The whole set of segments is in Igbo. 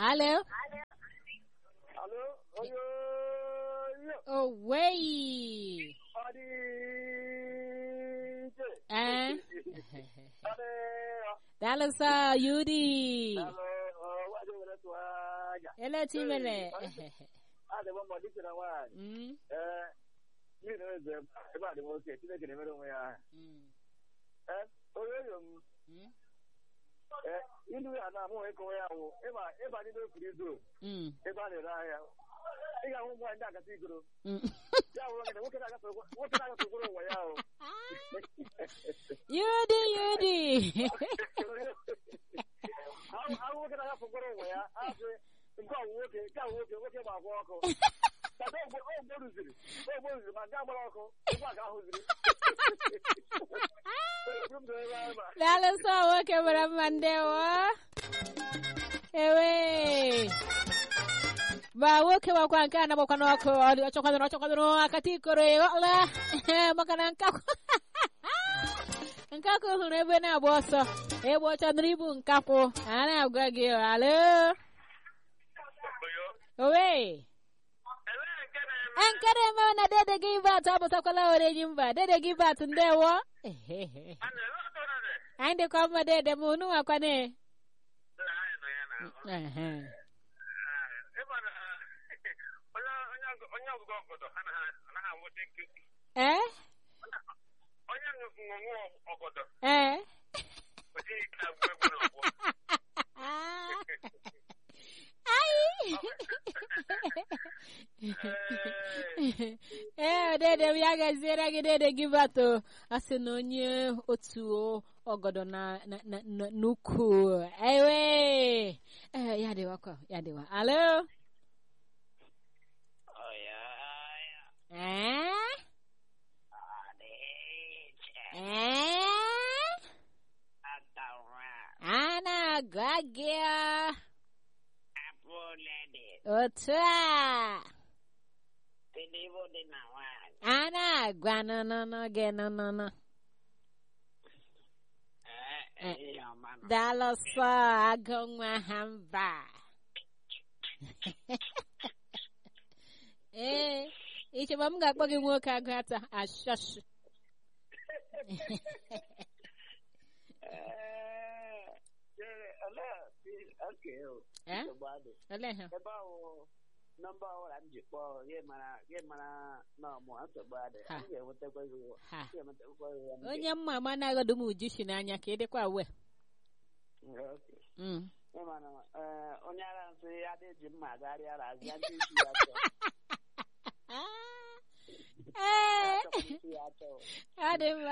Alo. Alo, oyo, yo, Owei. adi, je. Eh? Ade, Daalụ sọ Yudi. alo, oh, waje wele tu aja. Ele timele. Ade bo mo dikira wa. Mm. Eh, mi no ze, e ba de mo ke, ti ne ke mere mo ya. Mm. Eh, oyo yo, Mm. eh, indu ya na mo e ko ya wo. E ba, e ba ni do kuri zo. Mm. E ba le ra ya. E ga mo mo nda ka ti gro. Mm. Ya wo ke, wo ke na ka so, wo ke na ka so gro wo ya o. Yudi, Yudi. Àwọn àwọn nwoke na-agafọ okporo ụwa ya asị nke ọwụ nwoke nke awụ nwoke nwoke ma agba ọkụ Tata ogbo ogbo ruziri ogbo ruziri ma nke agbara ọkụ ogbo a ga-ahụziri Eburu m doo ebe ahụ ma. Daalụ sọ nwoke mara mma ndewo. Ewe. Ma nwoke gbakwa nke a na-agbakwa n'ọkụ ọ dị ọchọkwadoro ọchọkwadoro akata ikoro ịghọla maka na nkakwu nkakwu hụrụ ebe na-agba ọsọ egbe ọchọdoro ibu nkakwụ a na-agwa gị alo owe nke na-eme na dede gị bat abụtakwala orenyi mba dede gị bat ndewo anyị dịkwa mma dede ma unu nwakwane Ehe. onye ọgụgụ ọgọdọ anaghị anwụta nkịtị ee onye ṅụṅụ ọgọdọ ee o jighị ike agwụ egwu n'ọgbọ ee dede m ya gaziere gị dede gị bato a sị na onye otu ọgọdọ na na- na- na- n'ukwu ewe ee ya dịwakwa ya dịwa alo ee ee a na-agwa gị otu a a na-agwa nụnụnụ gị nụnụnụ daalụ sọ agụ nwa ha mba ee icheba m ga-akpọ gị nwoke agụ ata ashọshụ Eh? olee ha ebe ahụ nọmba ọhụrụ m ji kpọọ gị mara gị mara na ọmụ nsogbu adị Ha. m ga-enwetakwa gị ụwa ha m ga-enwetakwa gị ụwa m ga- onye mma ama na-aghọdụ m uju si n'anya ka ị dịkwa we Okay. Mm. Ị ma na eh, onye ara nsị ya dị ji mma agharịa ara azịa ndị isi ya chọọ ee Ya chọkwara isi ya chọọ ọ dị mma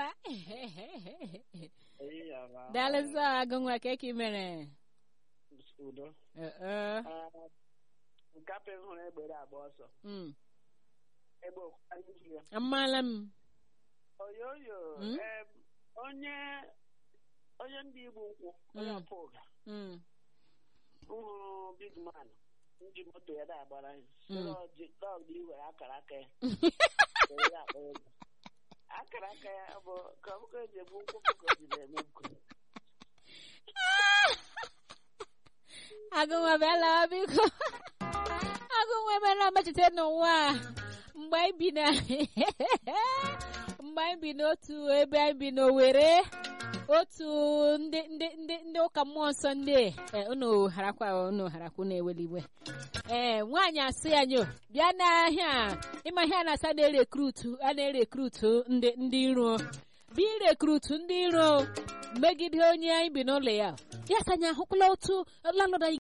Eyi ya ma. daalụ sọ agụ nwa ka eke mere udo Eh, eh. Eh, nkapị m hụrụ egbere agba ọsọ Mm. egbe okwukwa n'ihi ya amaala m oyoyo Mm? em, onye onye ndị igbo nkwụ onye Mm. ọpụ ụga Mm. m hụrụ big man ndị moto ya na-agbara ya Mm. dọg dị were akara aka ya were ya akpa ego akara aka ya bụ ka ọ bụkwa eji egbu nkwụ ka o ji na-eme nkụ agụnwa bịala biko agụnwa emela mmetụta n'ụwa a mgbe anyị bi na mgbe anyị bi n'otu ebe anyị bi n'owere otu ndị ndị ndị ndị ụka mmụọ nsọ ndị e unu harakwa unu harakwa unu eweliwe ee nwaanyị asị ya nyo bịa n'ahịa a, ịma ihe a na-asa na-erekrutu a na-erekrutu ndị ndị iro bịa irekrutu ndị iro megide onye anyị bi n'ụlọ ya ya sanya ahụkwala otu landlord anyị